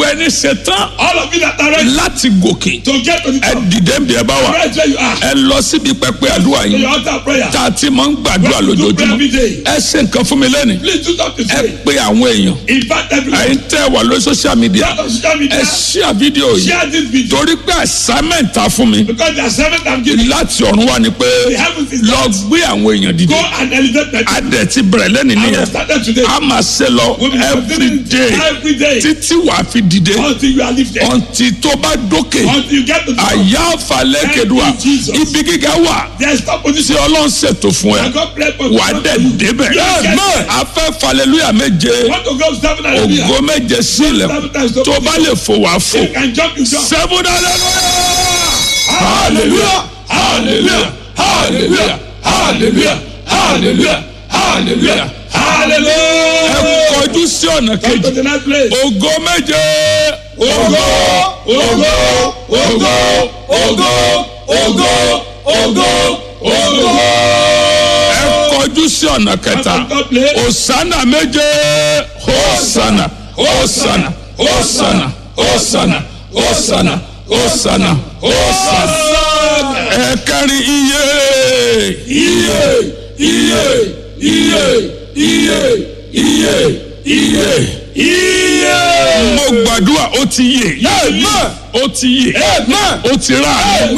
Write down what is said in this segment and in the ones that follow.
ẹni ṣetán All of you that are ready láti gòkè to get to the ẹ top. dìde ń bí ẹ bá wà Right where you are. ẹ lọ síbi pẹpẹ àdúrà To yìí your altar prayer. tá a ti máa ń gbàdúrà What you do pray lójoojúmọ́ every day. ẹ ṣe nǹkan fún mi lẹ́nu Please do something to ẹ say. pe àwọn èèyàn Invite everyone. ẹ̀yin tẹ́ wà lórí social media Out of social ẹ media. ṣíà fídíò yìí Share this video. torí pé assignment ta fún mi Because the assignment I'm giving. láti ọ̀run wá ni pé The heavens is lọ gbé àwọn èèyàn dìde Go and elevate them. adẹ̀ ti bẹ̀rẹ̀ lẹ́nu I will nìyẹn start today. a máa ṣe lọ We will be every doing day it every day. títí wàá fi dìde Until you are lifted. ọ̀ntì tó bá dókè Until you get to the top. àyà àfàlẹ́ kedua Thank you, Jesus. ibi gíga wà There is top tí position. ọlọ́run ṣètò fún ẹ I got pray for wà á dẹ̀ débẹ̀ Yes, yes. afẹ́ falẹ̀lúyà méje Want to go seven hallelujah. ògo méje sí ilẹ̀kùn tó bá lè fò wá fò You can jump, you jump. seven hallelujah hallelujah hallelujah hallelujah hallelujah hallelujah ẹ Hallelujah. kọjú sí ọ̀nà Come to kejì the next place. ògo méje Ogo, ogo, ogo, ogo, ogo, ogo, ogo. ẹ kọjú sí ọ̀nà kẹta Come to the place. osana méje hosana hosana hosana hosana hosana hosana hosana ẹ kẹrin iye iye iye iye iye iye iye iye. mo gbàdúrà ó ti yè ó ti yè ó ti rà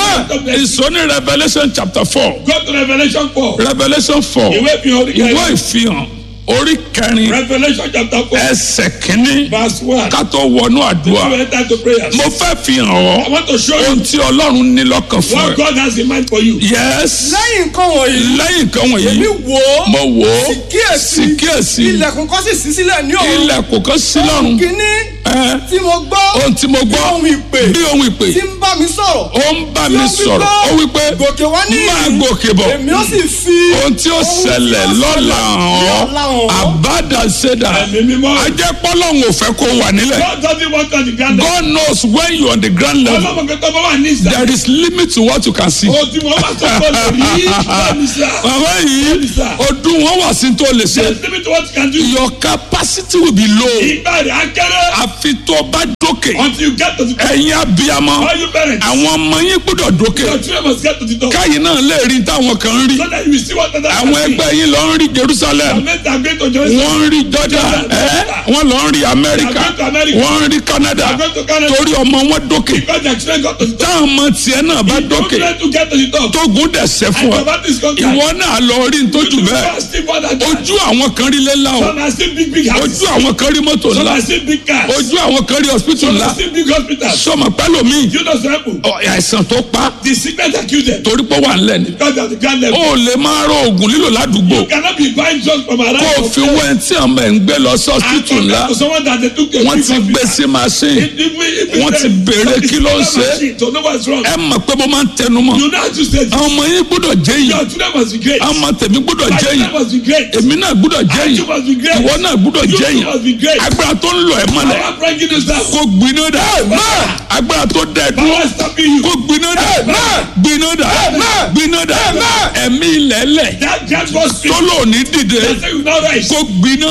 ìsọní revolution chapter four Go to Revelation 4. revolution four Ìwé fi hàn ìwé orí ìfihàn orí kẹrin Revelation chapter 4 ẹsẹ̀ kínní verse 1. ká tó wọnú You àdúrà enter to prayers. mo fẹ́ fi hàn I ọ́ want to show you ohun tí ọlọ́run ní lọ́kàn fún what ẹ God has in mind for you. yes lẹ́yìn nǹkan wọ̀nyí lẹ́yìn nǹkan èmi wọ̀nyí wò ó mo wò ó kíyèsí sì kíyèsí ilẹ̀kùn kan sì ṣí sílẹ̀ ní ọ̀run ilẹ̀kùn kan sí lọ́run kínní ẹ tí mo gbọ́ ohun tí mo gbọ́ ohun ìpè bí ohun ìpè tí ń bá mi sọ̀rọ̀ ó ń bá mi sọ̀rọ̀ ó wí pé gòkè wá ní máa gòkè bọ̀ èmi ó sì fi ohun tí ó ṣẹlẹ̀ lọ́la hàn ọ́ àbádàṣedà Ẹ̀mí mímọ́. ajẹ́pọ́lọ́hún ò fẹ́ kó wà nílẹ̀ God doesn't want on the ground. God knows when you on the ground level Ọlọ́mọ kẹtọ́ bá wà ní ìsà. there is limit to what you can see. O ti wọ́n wá sọ fún ọ rí báyìí sá. bàbá yìí ọdún wọn wà sí tó lè ṣe There is limit to what you can do. your capacity will be low Ìgbà rẹ̀ á kéré àfi tó bá dókè until you get to the top. ẹ̀yin abiyamọ All you parents. àwọn ọmọ yín gbọ́dọ̀ dókè Your children must get to the top. káyìn náà lè rí táwọn kan ń rí So that you will see what others àwọn are seeing. ẹgbẹ́ yín lọ ń rí Jerusalem Amen. They are going to Jerusalem. wọ́n ń rí Jordan ẹ́ wọ́n lọ ń rí America They are going to America. wọ́n ń rí Canada They are going to Canada. torí ọmọ wọn dókè Because their children got to the top. táwọn ọmọ tiẹ̀ náà bá You don't dókè try to get to the top. tógun dẹ̀sẹ̀ fún And ọ your body is conquered. ìwọ náà lọ rí ntójú You bẹ́ẹ̀ fast still more than that. ojú àwọn kan rí lẹ́la o Some are still big big houses. ojú àwọn kan rí mọ́tò Some ńlá are still big cars. ojú àwọn kan rí hospital Some ńlá are still big hospitals. sọmọ pẹ́lòmíì You know some people. ọ, àìsàn tó pa The sickness accuse them. torí pé wà ńlẹ̀ ni Because they are the grand level. ó lè máa rọ oògùn lílò ládùúgbò You cannot be buying drugs from around. kó o fi wọ ẹni tí ọmọ ẹ̀ ń gbé lọ sí And hospital ńlá compare to someone that they took to a wọ́n big ti gbé hospital. sí machine If- if we- if we wọ́n say- ti béèrè it's kí ló ń not ṣe. machine, So know what's wrong. ẹ mọ̀ pé mo máa ń tẹnu mọ́ You know how to say this. àwọn ọmọ yín gbọ́dọ̀ jẹ́ yìí Your children must be great. àwọn ọmọ tèmi gbọ́dọ̀ My jẹ́ children yìí must be great. èmi náà gbọ́dọ̀ jẹ́ You yìí must be great. ìwọ náà gbọ́dọ̀ You jẹ́ too yìí must be great. agbára tó ń lọ ẹ̀ mọ́lẹ̀ Power bringing us down. kó gbiná dà agbára tó dẹ̀ dúró Power stopping you. kó gbiná dà gbiná dà gbiná dà ẹ̀mí ilẹ̀lẹ̀ That just was tó lò ní dìde That's why you now rise. kó gbiná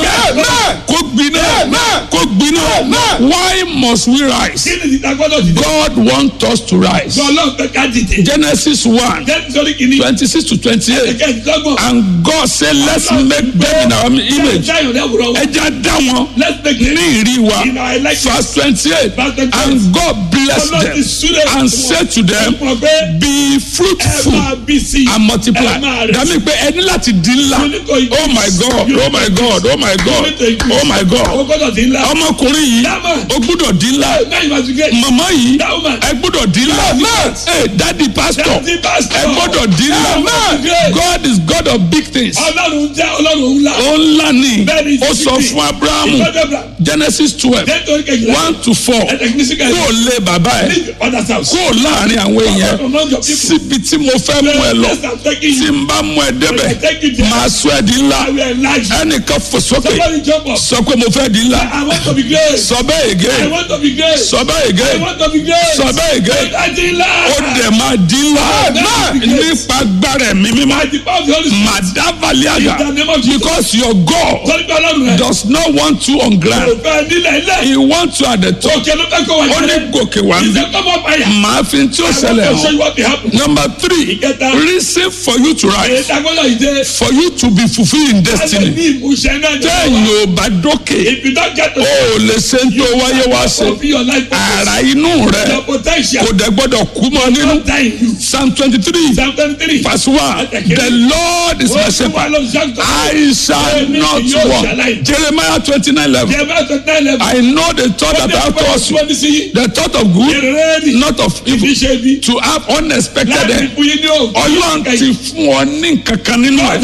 kó gbiná kó gbiná why must we rise Kí ni ìdágbọ́dọ̀ ti dé? God want us to rise Ọlọ́run fẹ́ ká dìde. Genesis one Jẹ́ nítorí kìíní. twenty six to twenty eight Ẹ̀kẹ́ ìdọ́gbọ̀n. and God say let's make them in our image Jáyọ̀ lẹ́wùrọ̀ wọn. ẹja dá wọn Let's make ní it. ìrí wa In our election. verse twenty eight Verse 28. and God bless Ọlọ́run ti them súré and fún say wọn. to them Ẹ mọ̀ pé be ẹ fruitful máa bí sí i. and multiply Ẹ máa rẹ̀ dàmí pé ẹni láti di ńlá You need to increase. oh my God You oh my God oh my God You need to increase. oh my O God gbọ́dọ̀ di ńlá. ọmọkùnrin yìí That man. ó gbúdọ̀ di ńlá Now you must be great. màmá yìí That woman. ẹ gbúdọ̀ di ńlá ẹ dadi pastor Daddy pastor. ẹ gbọ́dọ̀ di ńlá That man. Great. God is God of big things Ọlọ́run jẹ́ Ọlọ́run ńlá. ó ńlá ni Bẹ́ẹ̀ni, ó sọ ìsìnkú. fún Abrahamu Ìfọ́jọ́ bra. Genesis twelve Nítorí kejìlá. one to four Ẹ tẹkinísíkà kó o lé bàbá ẹ Leave your father's house. kó o láàrin àwọn èèyàn Among your people. síbi tí mo fẹ́ mú ẹ lọ Yes, I'm taking tí you. n bá mú ẹ débẹ̀ I take you there. máa sọ ẹ di ńlá I will enlarge you. ẹnìkan fò sókè Somebody jump up. sọ pé pé mo fẹ́ di ńlá I want to be great. sọ bẹ́ẹ̀ I ègé want to be great. sọ bẹ́ẹ̀ I ègé want to be great. sọ bẹ́ẹ̀ ègé Adila. ó dẹ̀ máa di ńlá nípa agbára ẹ̀mí mímọ́ By the power of the Holy Spirit. màdàbàlíàgà In the name of Jesus. because your God Sọ́ni pé ọlọ́run rẹ̀. does not want you on Kò ground fẹ́ nílẹ̀ ilẹ̀. he wants you at the top Òkè ló fẹ́ kó wà ó ní jẹ́lẹ̀. gòkè wá ń bí Ìṣe kọ́mọ báyà. màá fi tí ó I ṣẹlẹ̀ want to show hàn you what will happen. number three Ìkẹta. reason for you to rise Èyí tagbọ́dọ̀ yìí dé. for you to be fulfilled in Alẹ́ destiny ní ìmúṣẹ náà ní téèyàn ò bá dókè If you don't get to ó ò lè ṣe ń tó wáyé wá ṣe fulfill your life purpose, ara inú rẹ your potential kò dẹ̀ gbọ́dọ̀ kú mọ́ nínú don't die in you. psalm twenty three Psalm twenty-three. verse one the lord is my shepherd I shall not want Jeremiah twenty nine eleven I know the thought that I have towards you the thought of good not of evil to have unexpected end ọlọ́run ti fún ọ ní nǹkankan nínú ẹ̀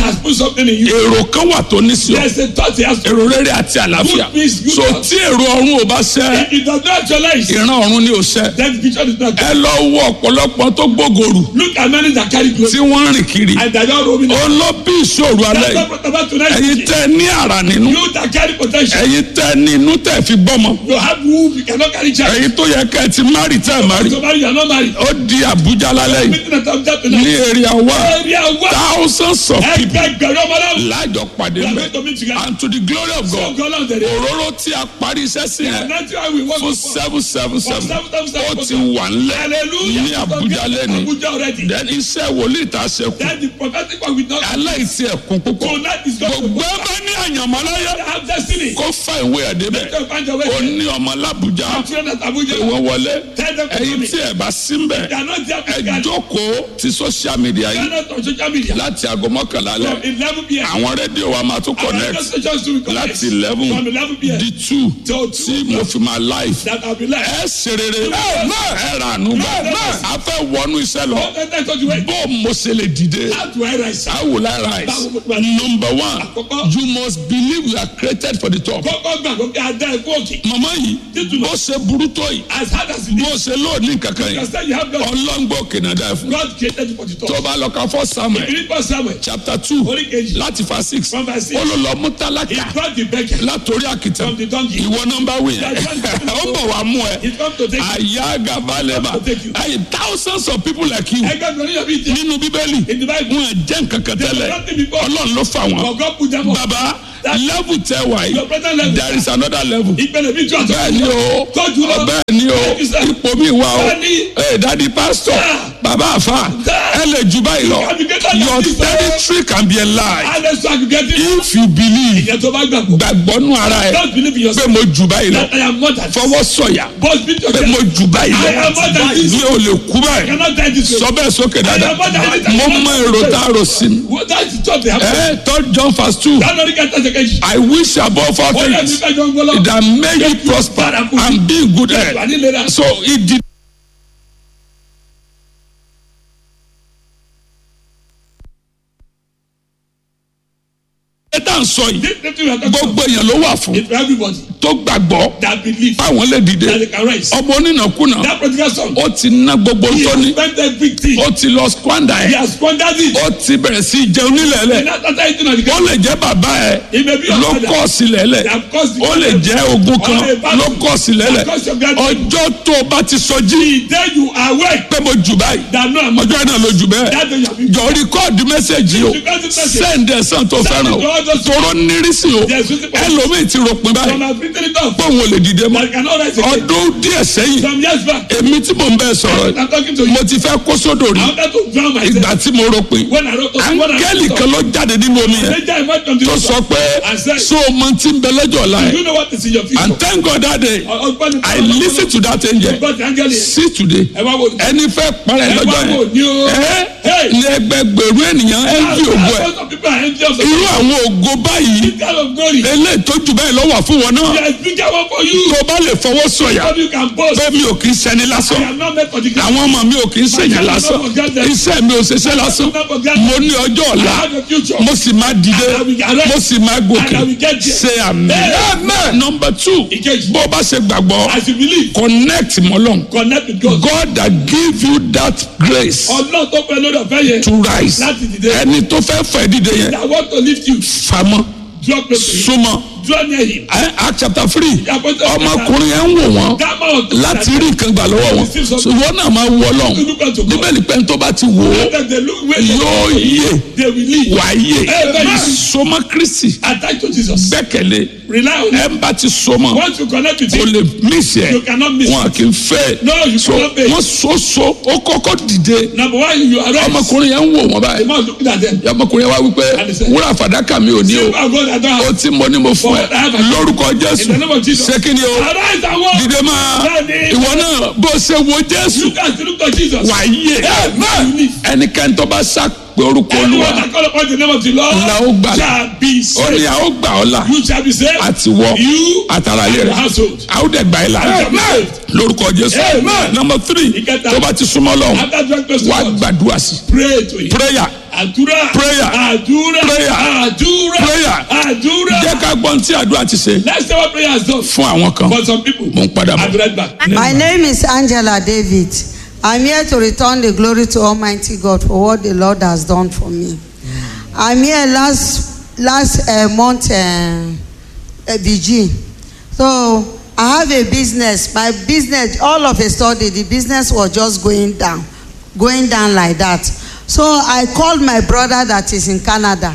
èrò kan wà tó ní sí ọ èrò rere àti àlàáfíà Good peace, good so health. tí èrò ọ̀run ò bá ṣẹ ìran ọ̀run ni ò ṣẹ ẹ lọ wo ọ̀pọ̀lọpọ̀ tó gbógorù Look at many that carry clothes tí wọ́n ń rìn kiri and they don't roam in. ó lọ bí ìṣòro alẹ́ That's yìí what about tonight. ẹ̀yin tẹ́ ní àrà nínú You that carry potential. ẹ̀yin tẹ́ ní inú tẹ́ fi gbọ́mọ You have womb, you cannot carry child. ẹ̀yin tó yẹ kẹ́ ẹ ti márì tẹ́ ẹ márì So marry, you are not married. ó di Àbújá lálẹ́ yìí Meeting at Abuja ní tonight. èrè àwa Area one. thousands of people Ẹgbẹgbẹ̀rún ọmọ náà. lájọ pàdé We are mbẹ going to meet together. and to the glory of God God Lord, there is. òróró tí a parí iṣẹ́ sí yẹn That's why we work fún for. seven seven seven seven, seven, seven, ó ti wà ńlẹ̀ Hallelujah. ní Àbújá lẹ́nu Abuja already. then iṣẹ́ wòlíì tá a ṣe kù Then the prophetic one will not. aláìsí ẹ̀kún púpọ̀ Tonight is God. gbogbo ẹ bá ní àyànmọ́ láyé They have destiny. kó fa ìwé ẹ̀ débẹ̀ They find a way. ó ní ọmọ lábújá Children at Abuja. ìwọ wọlé Tell them to ẹ̀yin come tí in. ẹ bá sí ń bẹ̀ They are not there ẹ physically. jókòó ti social media They are yìí not on social media. láti aago mọ́kànlá From lẹ̀ 11 p.m. àwọn rédíò wa máa tún Our radio connect stations will connect. láti eleven From 11 p.m. di two Till tí 2 mo fi máa live that I'll be live. ẹ ṣe rere ẹ rà nù bá a fẹ́ wọnú iṣẹ́ lọ What can I tell you? bó mo ṣe lè dìde How do I rise? how will I rise number one Àkọ́kọ́. you must believe you are created for the top Kọ́kọ́ gbàgbọ́ pé a dá ẹ̀kú òkè. mama yìí Títúmọ̀. bó ṣe burú tó yìí As hard as it bó is. ṣe lóòní kankan You yìí understand you have God. ọlọ́ngbò kìnnàdá ẹ̀ fún God created you for the top. tó bá lọ ka fọ́ samuel Ìbílí pọ̀ Samuel. chapter two Orí kejì. láti fa six From verse six. ó ló lọ mú He tálákà brought the beggar látòrí àkìtàn from the donkey. ìwọ nọmba wí yẹn ó bọ̀ wá mú ẹ He come to take you. àyà gàbálẹ̀bà ayi thousands of people like you Ẹgbẹ́ mi oníyàn bíi ti. nínú bíbélì In the Bible. wọn jẹ́ nǹkan kan They were tẹ́lẹ̀ nothing before. ọlọ́run ló fà wọ́n But God put them up. baba level tẹ wá Your yìí present level. there is another level Ìpele mi jọ àtọ́. bẹ́ẹ̀ ni o Tọ́jú lọ. bẹ́ẹ̀ ni o Thank you, sir. ipò mi wà o Bẹ́ẹ̀ ni. ee dadi pastor Sir. baba afa Sir. ẹ lè jù báyìí lọ You can be greater than your this, sir. territory can be enlarged Alẹ́ sọ àgùgẹ́dì. if you believe Ìyẹn tó bá gbàgbọ́. gbàgbọ́ nù ara ẹ Don't believe in pé yourself. mo jù báyìí lọ That I am more than. fọwọ́ sọ̀yà Boss beat pé yourself. mo jù báyìí I am more than lọ this. mi ò lè kú I báyìí cannot die this way. sọ bẹ́ẹ̀ sókè dáadáa I am more than this. mo mọ èrò tá a rò sí mi What that is what they have. ẹ third John verse two That only get us a cage. I wish above all Ó yẹ things nípa ìjọ ń gbọ́lọ́. that may you prosper and be in good Wà health nílera. so it did. ẹ tá à ń sọ yìí This thing we are talking gbogbo about èèyàn ló wà fún is for everybody tó gbàgbọ́ that believe báwọn lè dìde that they can rise. ọmọ onínàkúnà That prodigal son. ó ti ná gbogbo He tó has ní spent everything. ó ti lọ squander He ẹ has squandered it. ó ti bẹ̀rẹ̀ sí í jẹun nílẹ̀ẹ́lẹ̀ And after that, you know, the ó lè jẹ́ bàbá ẹ He may be your ló father. kọ́ sílẹ̀ẹ́lẹ̀ They have caused the ó lè jẹ́ ogun kan Or a battle. ló kọ́ sílẹ̀ẹ́lẹ̀ They have caused your grandchildren. ọjọ́ tó o bá ti sọjí Then you are awake. pé mo jù báyìí That no, I'm ọjọ́ náà ló jù bẹ́ẹ̀ That day you have been. jọ rìkọ́ọ̀dù mẹ́sẹ̀gì o Record the message. sẹ́ǹdì ẹ̀sán tó fẹ́ràn o it to all those- tóró nírísì o Yes, with the- ẹlòmíì ti ròpin From báyìí our victory done. pé òun ò lè dìde mọ́ That cannot rise again. ọdún díẹ̀ sẹ́yìn Some years back. èmi tí mò ń bẹ́ẹ̀ sọ̀rọ̀ I'm talking to you. mo ti fẹ́ kó sódò rí I wanted to drown myself. ìgbà tí mo ròpin When I wrote when I áńgẹ́lì kan ló jáde nínú omi yẹn Major emerged from the tó river. sọ pé And said, so o mọ tí ń bẹ lọ́jọ́ ọ̀la You yẹn know what is in your future. and thank God that day Ọgbọ́n I listen to that angel God the angel yẹn. see today Ẹ wá wo. ẹni fẹ́ parẹ́ Ẹ wá lọ́jọ́ wo yẹn ni o. ẹ Hey. ní ẹgbẹgbẹ̀rún ènìyàn ẹ ń fi ògo ẹ Thousands of people are envious of irú àwọn ògo báyìí this kind of glory. eléyìí tó jù báyìí lọ́wọ́ fún wọn náà There is bigger one for you. tó bá lè fọwọ́ sọ̀yà How you can boast. pé mi ò kì í ṣẹni I lásán am not meant for the ground. àwọn ọmọ mi ò kì í ṣèyàn lásán iṣẹ́ mi ò ṣiṣẹ́ lásán mo ní ọjọ́ I ọ̀la have a future. mo sì máa dìde And I will arrest. mo sì máa And I gòkè will get there. ṣe àmì. Amen. number two Ìkejì. bó o bá ṣe gbàgbọ́ As you believe, connect mọ́lọ́n connect with God. God that give you that grace Ọlọ́run tó pẹ́ lórí ọ̀fẹ́ yẹn. to rise Láti dìde. ẹni tó fẹ́ fẹ́ dìde yẹn I want to lift you. famọ́ Drop me. súnmọ́ draw near him. Ẹ, Act chapter three Apostles chapter- ọmọkùnrin yẹn ń wò wọ́n That man was láti rí nǹkan gbà lọ́wọ́ wọn ṣùgbọ́n náà máa wọ ọlọ́run Look unto God. bíbélì pé tó bá ti wò ó That they look where they yóò yé they will live. wà á yé Amen. sọmọ kristi Attach to Jesus. gbẹ́kẹ̀lé Rely on ẹ him. ń bá ti sọmọ Once you connect with o him, lè mísì ẹ You cannot miss wọn kì í fẹ́ No, you so cannot miss. wọ́n so so ó kọ́kọ́ dìde number one, you arise. ọmọkùnrin yẹn ń wò wọ́n The báyìí man looking at them. ọmọkùnrin yẹn wá wípé And he said, wúrà fàdákà mi ò ní o Silver and gold I don't ó have. tí mo ní mo fún ẹ But I have a- lórúkọ jésù In the name of Jesus. ṣé kí ni o Arise and walk. dìde máa Bẹ́ẹ̀ni. ìwọ náà bó ṣe wo jésù Look at look at Jesus. wà á yé Amen. ẹnikẹ́ni tó bá sá pé orúkọ Anyone olúwa that call upon the name of the Lord La ó gbàlà. shall be ó ní saved. a ó gbà ọ́ là You shall be saved. àti wọ You àtàrà and ilé your rẹ household. a ó dẹ̀ gbà ẹ́ là Amen. lórúkọ jésù Amen. number three Ìkẹta. tó bá ti súnmọ́ lọ́hùn After drawing close to wàá God, gbàdúrà sí pray to him. prayer Àdúrà. Prayer. Àdúrà. Prayer. Àdúrà. Prayer. Àdúrà. jẹ́ ká gbọ́n tí àdúrà ti ṣe Let's say what prayer has done fún àwọn kan for some people. mo ń padà I'll bọ̀. be right back. My name is Angela David. I'm here to return the glory to Almighty God for what the Lord has done for me. I'm here last last uh, month, uh, uh, VG. So I have a business. My business, all of a sudden, the business was just going down, going down like that. So I called my brother that is in Canada.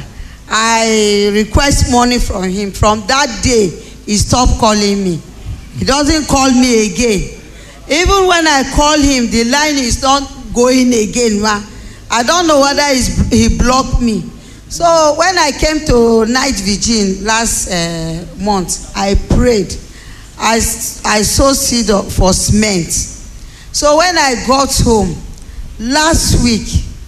I request money from him. From that day, he stopped calling me. He doesn't call me again. Even when I call him, the line is not going again. Ma. I don't know whether he's, he blocked me. So when I came to night vigil last uh, month, I prayed. I, s- I sowed seed of- for cement. So when I got home last week,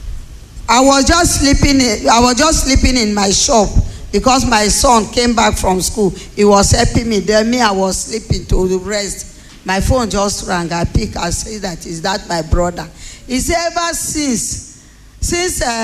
I was just sleeping. In, I was just sleeping in my shop because my son came back from school. He was helping me. Then me, I was sleeping to rest. My phone just rang. I pick. I say that is that my brother. He said ever since since uh,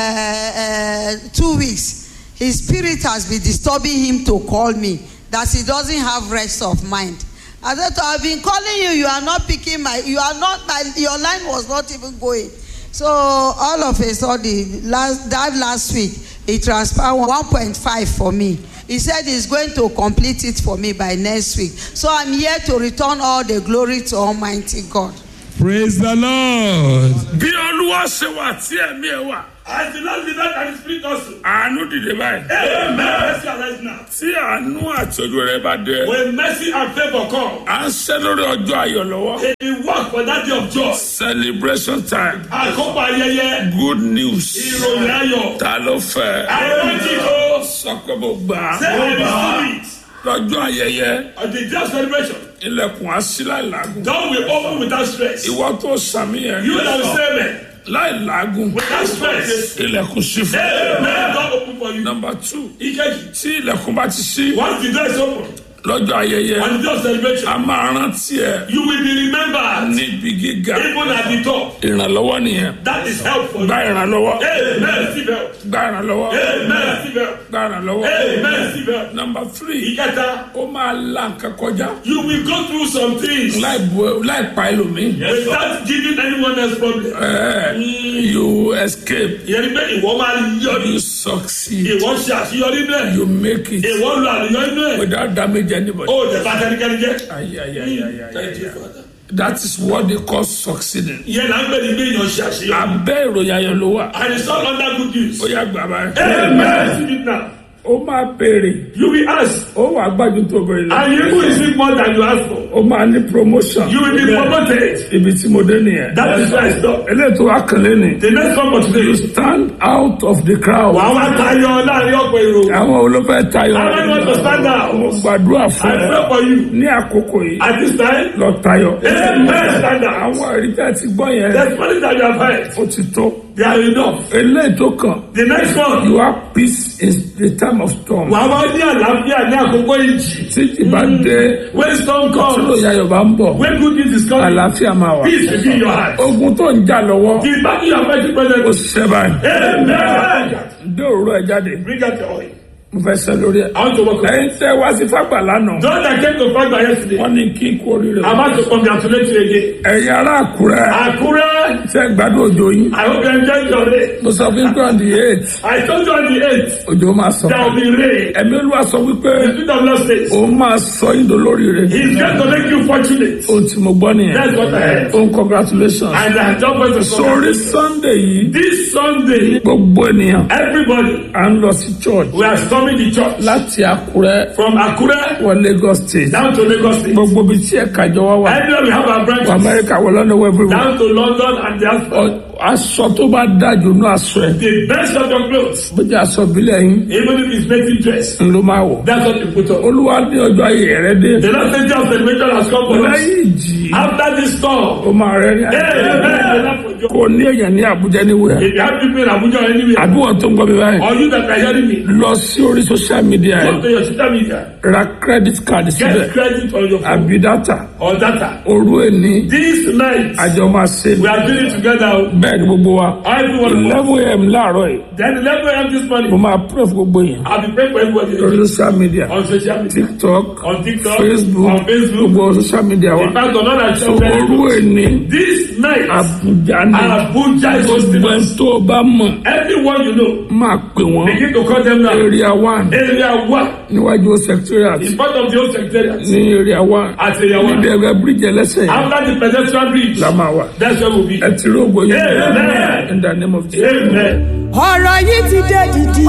uh, two weeks, his spirit has been disturbing him to call me. That he doesn't have rest of mind. I said, I've been calling you. You are not picking my. You are not my. Your line was not even going. So all of a sudden, last that last week, he transferred one point five for me. He said he's going to complete it for me by next week. So I'm here to return all the glory to Almighty God. Praise the Lord. bí olúwa ṣe wà tí ẹ̀mí ẹ̀ wà As the Lord did that and His Spirit also. àánú dìde báyìí Amen. Mercy arise now. tí àánú àti ojú rẹ bá dé When mercy and favor come, à ń ṣe lórí ọjọ́ ayọ̀ lọ́wọ́ He work for that day of joy. celebration time Àkókò ayẹyẹ. good news Ìròyìn ayọ̀. ta ló fẹ́ Àwọn tí kò sọ pé mo gbà á say I receive it. lọ́jọ́ ayẹyẹ On the day of celebration, ilẹ̀kùn á sí láì làágùn God will open without stress. ìwọ tó sàmì yẹn You that will say amen. láì làágùn Without stress. ilẹ̀kùn sí fún Amen. God open for you. number two Ikeji. tí ilẹ̀kùn bá ti sí Once the door is open, lọ́jọ́ ayẹyẹ on the day of celebration, a máa rántí ẹ you will be remembered. níbi gíga Even at the top. ìrànlọ́wọ́ nìyẹn That is help for you. gba ìrànlọ́wọ́ Amen. Receive help. gba ìrànlọ́wọ́ Amen. Receive help. gba ìrànlọ́wọ́ Amen. Receive help. number three Ìkẹta. ó máa la nǹkan kọjá You will go through some things láì bu láì pa ẹlòmíì without giving anyone else problem. ẹ you escape Ìyẹn ni pé ìwọ máa yọrí. you succeed Ìwọ ṣe àṣeyọrí náà. you make it Ìwọ lu àlùyọ inú ẹ̀. without damage anybody. Ó lè bá tẹnikẹ́ni jẹ́. Ay, ay, ay, ay, ay, Thank ay, you, ay. Father. that is what they call succeeding. Ìyẹn là ń gbé ní pé èèyàn ṣe àṣeyọrí. abẹ́ ìròyìn ayọ̀ ló wà And it's all under good news. ó yà gbà báyìí. Amen. Receive it now. ó máa béèrè You will ask. ó wà gbájú tó bẹ̀rẹ̀ lọ. And you will receive more than you ask for. ó máa ní promotion. You will be promoted. ibi tí mo dé nìyẹn. That is why I stop. eléyìí tó wá kànlé ni. The next one for today. you stand out of the crowd. Wàá wá tayọ láàrin ọ̀pọ̀ èrò. àwọn olófẹ́ tayọ. How many want to stand out? mo gbàdúrà I fún pray ẹ for you. ní àkókò yìí At this time, lọ tayọ. Amen. Stand out. àwọn àríkà ti gbọ́ yẹn There's money that you have had. ó ti tó. They are enough. eléyìí tó kàn The next one. you have peace in the time of storm. Wàá wá ní àlàáfíà ní àkókò ìjì. tí ìbá dé When storm tí comes, lóye ayọ̀ bá ń bọ̀ when good news is coming, àlàáfíà máa wà. peace will be in your heart. ogun tó ń jà lọ́wọ́ The battle you are fighting ó presently. ṣiṣẹ́ báyìí. Amen. dé òwúrọ̀ ẹ̀ jáde Bring out your oil. mo fẹ́ sẹ́ lórí ẹ̀. I want to work on it. ẹ̀yin tẹ́ wá sí fágbà lánàá Those that came to fight by yesterday, wọ́n ní kí n kú oríire. I'm about to congratulate you again. ẹ̀yin ará àkúrẹ́ Akure, ṣe gbádùn òjò yín I hope you enjoyed your day. mo sọ fún pé on the eight I told you on the 8th, òjò máa sọ there will be rain. ẹ̀mí olúwa sọ wípé The Spirit of Lord says, òun máa sọ yín dolórí rẹ̀ He's going to make you fortunate. ohun tí mo gbọ́ nìyẹn That's what I heard. ohun congratulations And I don't want to sórí sunday yìí This Sunday, gbogbo ènìyàn everybody, à ń lọ sí church we are storming the church láti àkúrẹ́ from Akure wọ lagos state down to Lagos State. gbogbo ibi tí ẹ̀ka ìjọ wa wà Anywhere we have our wọ branches, amẹ́ríkà wọ lọ́nà wọ everywhere down to London and the Ọ- aṣọ tó bá dájú ní aṣọ ẹ̀ the best of your clothes, bó jẹ́ aṣọ ìbílẹ̀ yín even if it's native dress, ń ló máa wọ̀ that's what you put on. olúwa ní ọjọ́ ayé rẹ dé The last stage of celebration has come for us. lẹ́yìn ìjì After this storm, ó máa rẹ ní hey, àjẹ́ hey, hey, hey, for joy. kò ní èèyàn ní àbújá níwèé if you have people in Abuja or anywhere, àbí wọn tó ń gbọ́ mi báyìí or you that are hearing me, lọ sí orí social media go ẹ̀ to your social media, ra credit card síbẹ̀ get credit on your phone àbí data or data. òru èní This night, àjọ máa ṣe we are doing it together. bẹ́ẹ̀ ni gbogbo wa Everyone, eleven am láàárọ̀ yìí then 11 a.m. this mo morning, máa pray fún gbogbo yẹn I'll be praying for everybody lórí social media on social media, tiktok on TikTok, facebook on Facebook, gbogbo social media wa in fact, on other so channels. òru èní This night, àbújá ni Abuja is hosting gbogbo ẹni us. tó o bá mọ̀ Everyone you know, máa pè wọ́n begin to call them now. area one Area 1, níwájú secretariat in front of the old secretariat, ní area one at Area 1. níbi ẹgbẹ́ bíríjì ẹlẹ́sẹ̀ yẹn After the pedestrian bridge, la máa wà that's where we'll be. ẹ ti rí ògbó yẹn Amen. in the name of Jesus. Amen. ọ̀rọ̀ yìí ti dé dìdì.